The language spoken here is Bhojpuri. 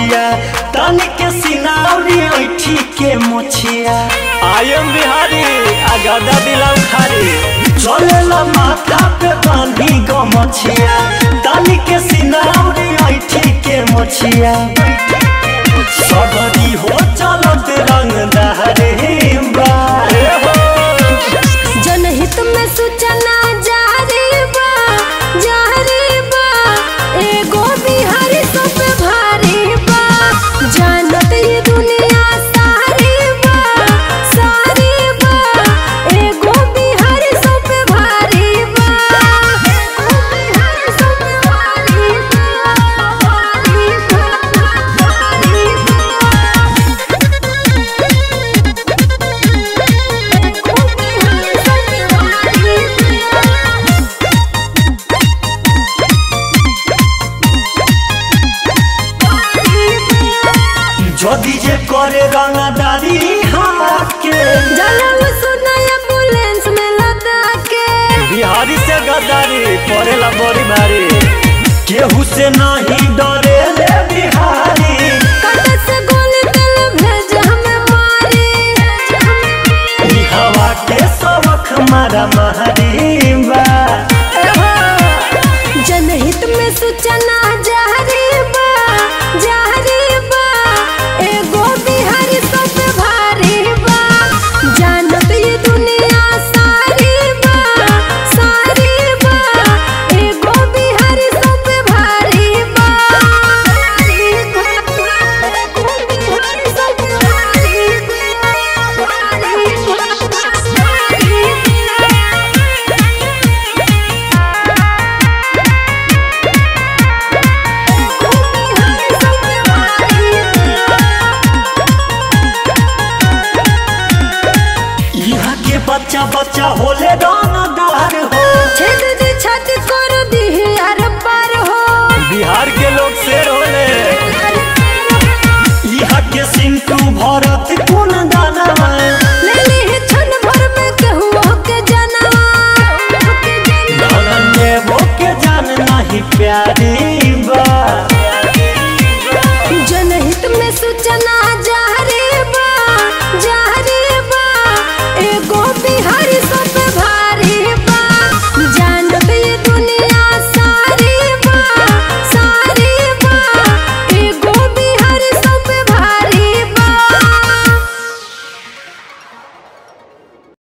गमछिया तनी के सिनावरी ऐठी के मोछिया आई एम बिहारी आगादा दिलाम खारी चलेला माथा पे बांधी गमछिया तनी के सिनावरी ऐठी के मोछिया सगरी हो चलत रंग दहरे बा जनहित में सूचना जारी बा जारी बा एगो बिहारी सब भारी बा जानत ये दुनिया सारी बा सारी बा एगो बिहारी सब भारी बा एगो बिहारी सब भारी बा भारी बा भारी जदी जे करे रंगदारी हाके जलम सुनाय एम्बुलेंस में लदा के बिहारी से गद्दारी पड़ेला बड़ी भारी केहू से नहीं डरे ले बिहारी कट से गोली दिल भेज हमें मारी ई हवा के सबक मारा महारी बा जनहित में सूचना जारी बा जारी बा एगो बिहारी सब भारी बा जानत ये दुनिया सारी बा सारी बा एगो बिहारी सब भारी बा एगो बिहारी सब भारी यहाँ के बच्चा बच्चा होले डर